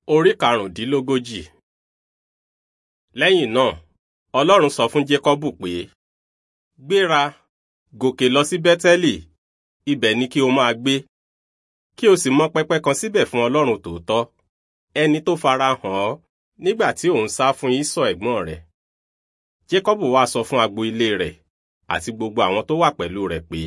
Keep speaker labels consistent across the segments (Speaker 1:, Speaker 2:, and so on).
Speaker 1: Orí karùndínlógójì. Lẹ́yìn náà, Ọlọ́run sọ fún Jékọ́bù pé, Gbéra, gòkè lọ sí Bẹ́tẹ́lì, ibẹ̀ ni kí o máa gbé. Kí o sì mọ pẹpẹ kan síbẹ̀ fún Ọlọ́run tòótọ́, ẹni tó fara hàn ọ́ nígbà tí ò ń sá fún Ísọ̀ ẹ̀gbọ́n rẹ̀. Jékọ́bù wá sọ fún agbo ilé rẹ̀ àti gbogbo àwọn tó wà pẹ̀lú rẹ̀ pé,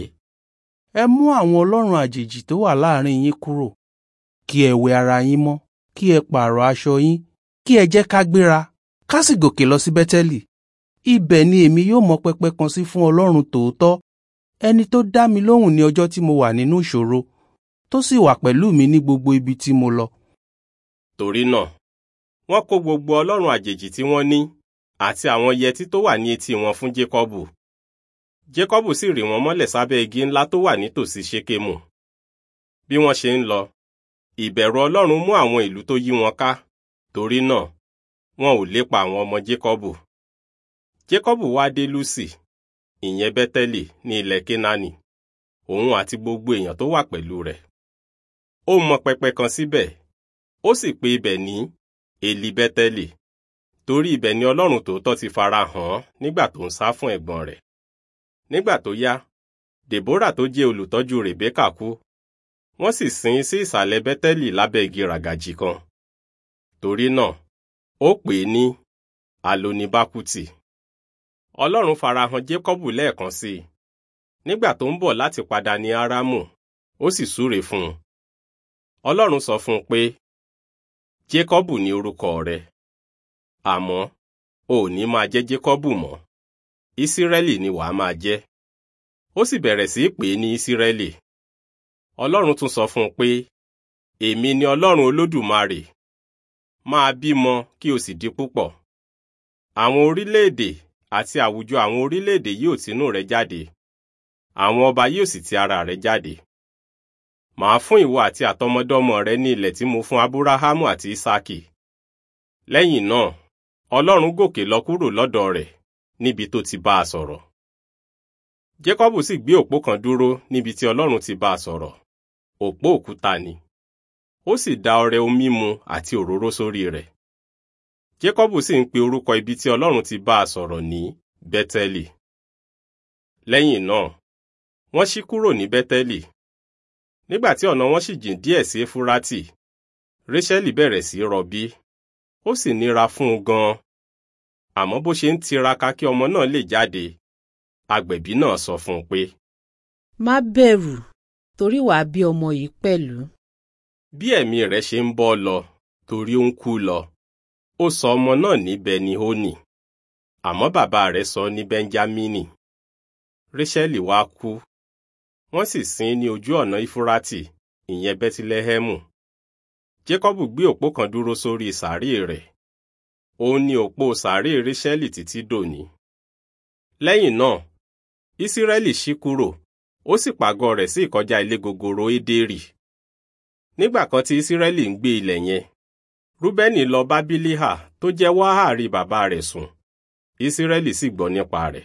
Speaker 2: ẹ mú àwọn ọlọ́run àjèjì tó wà láàrin yín kúrò kí ẹ wẹ ara yín mọ́ kí ẹ pààrọ̀ aṣọ yín kí ẹ jẹ́ ká gbéra ká sì gòkè lọ sí bẹ́tẹ́lì ibẹ̀ ni èmi yóò mọ pẹpẹ kan sí fún ọlọ́run tòótọ́ ẹni tó dá mi lóhùn ní ọjọ́ tí mo wà nínú ìṣòro tó sì wà pẹ̀lú mi ní gbogbo ibi tí mo lọ.
Speaker 1: Torí náà, wọ́n kó gbogbo ọlọ́run àjèjì tí wọ́n ní àti àwọn yẹtí tó wà ní etí wọn fún Jékọ́bù. Jékọ́bù sì rì wọ́n mọ́lẹ̀ sábẹ́ igi ńlá tó wà nítòsí Ṣékémù. Bí wọ́n ṣe ń lọ, ìbẹ̀rù Ọlọ́run mú àwọn ìlú tó yí wọn ká, torí náà, wọn ò lépa àwọn ọmọ Jékọ́bù. Jékọ́bù wá dé Lúsì, ìyẹn Bẹ́tẹ́lì ní ilẹ̀ Kénáánì, òun àti gbogbo èèyàn tó wà pẹ̀lú rẹ̀. Ó mọ pẹpẹ kan síbẹ̀, ó sì pe ibẹ̀ ní Èlì Bẹ́tẹ́lì, torí ibẹ̀ ni Ọlọ́run tòótọ́ ti fara hàn án nígbà tó ń sá fún ẹ̀gbọ́n rẹ̀. Nígbà tó yá, Dèbórà tó jẹ́ olùtọ́jú Rèbékà kú, wọ́n sì sin ín sí ìsàlẹ̀ Bẹ́tẹ́lì lábẹ́ igi ràgàjì kan. Torí náà, ó pè é ní Alonibákútì. Ọlọ́run farahàn Jékọ́bù lẹ́ẹ̀kan sí i. Nígbà tó ń bọ̀ láti padà ní Árámù, ó sì súre fún un. Ọlọ́run sọ fún un pé, Jékọ́bù ni orúkọ rẹ. Àmọ́, o ò ní máa jẹ́ Jékọ́bù mọ́. Ísírẹ́lì ni wàá máa jẹ́. Ó sì bẹ̀rẹ̀ sí í pè é ní Ísírẹ́lì. Ọlọ́run tún sọ fún un pé, Èmi ni Ọlọ́run Olódùmarè. Máa bímọ kí o sì di púpọ̀. Àwọn orílẹ̀-èdè àti àwùjọ àwọn orílẹ̀-èdè yóò tinú rẹ jáde. Àwọn ọba yóò sì ti ara rẹ jáde. Màá fún ìwọ àti àtọmọdọ́mọ rẹ ní ilẹ̀ tí mo fún Abúráhámù àti Ísákì. Lẹ́yìn náà, Ọlọ́run gòkè lọ kúrò lọ́dọ̀ rẹ̀ níbi tó ti bá a sọ̀rọ̀. Jékọ́bù sì gbé òpó kan dúró níbi tí Ọlọ́run ti bá a sọ̀rọ̀. Òpó òkúta ni. Ó sì da ọrẹ omi mu àti òróró sórí rẹ̀. Jékọ́bù sì ń pe orúkọ ibi tí Ọlọ́run ti bá a sọ̀rọ̀ ní Bẹ́tẹ́lì. Lẹ́yìn náà, wọ́n ṣí kúrò ní Bẹ́tẹ́lì. Nígbà tí ọ̀nà wọn sì jìn díẹ̀ sí Éfúrátì, Réṣẹ́lì bẹ̀rẹ̀ sí rọbí. Ó sì nira fún un gan-an. Àmọ́ bó ṣe ń tiraka kí ọmọ náà lè jáde, agbẹ̀bí náà sọ fún un pé.
Speaker 3: Má bẹ̀rù, torí wàá bí ọmọ yìí pẹ̀lú.
Speaker 1: Bí ẹ̀mí rẹ̀ ṣe ń bọ́ lọ, torí ó ń kú lọ, ó sọ ọmọ náà ní Bẹnihónì, àmọ́ bàbá rẹ̀ sọ ní Bẹ́ńjámínì. Réṣẹ́lì wá kú, wọ́n sì sin ní ojú ọ̀nà Ífúrátì, ìyẹn Bẹ́tílẹ́hẹ́mù. Jékọ́bù gbé òpó kan dúró sórí sàárè rẹ̀. Òun ni òpó sàárè Réṣẹ́lì títí dòní. Lẹ́yìn náà, Ísírẹ́lì ṣí kúrò, ó sì pàgọ́ rẹ̀ sí ìkọjá ilé gogoro Édérì. Nígbà kan tí Ísírẹ́lì ń gbé ilẹ̀ yẹn, Rúbẹ́nì lọ bá Bílíhà tó jẹ́ wáhàrí bàbá rẹ̀ sùn. Ísírẹ́lì sì gbọ́ nípa rẹ̀.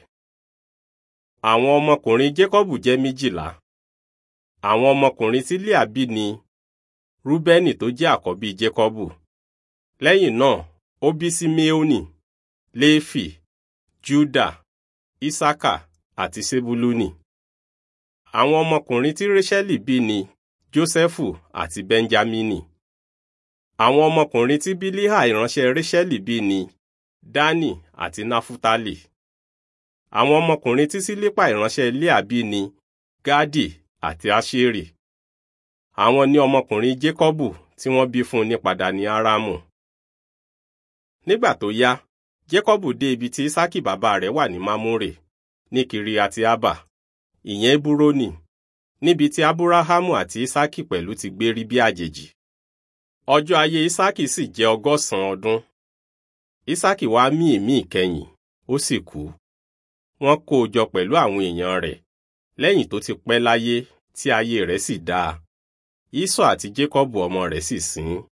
Speaker 1: Àwọn ọmọkùnrin Jékọ́bù jẹ́ méjìlá. Àwọn ọmọkùnrin tí Líà bí ni Rúbẹ́nì tó jẹ́ àkọ́bí Jékọ́bù. Lẹ́yìn náà, ó bí Síméónì, Léfì, Júdà, Ísákà àti Sébúlúnì. Àwọn ọmọkùnrin tí Réṣẹ́lì bí ni Jósẹ́fù àti Bẹ́ńjámínì. Àwọn ọmọkùnrin tí Bílíhà ìránṣẹ́ Réṣẹ́lì bí ni Dánì àti Náfútálì. Àwọn ọmọkùnrin tí Sílípà ìránṣẹ́ Líà bí ni Gádì àti Áṣérì. Àwọn ni ọmọkùnrin Jékọ́bù tí wọ́n bí fún un ní padà ní Árámù. Nígbà tó yá, Jékọ́bù dé ibi tí Ísákì bàbá rẹ̀ wà ní Mámúrè, ní Kiriati Ábà, ìyẹn Ébúrónì, níbi tí Abúráhámù àti Ísákì pẹ̀lú ti gbé rí bí àjèjì. Ọjọ́ ayé Ísákì sì jẹ́ ọgọ́sàn-án ọdún. Ísákì wá mí ìmí ìkẹyìn, ó sì kú. Wọ́n kó o jọ pẹ̀lú àwọn èèyàn rẹ̀, lẹ́yìn tó ti pẹ́ láyé tí ayé rẹ̀ sì dáa. Ísọ̀ àti Jékọ́bù ọmọ rẹ̀ sì sìn ín.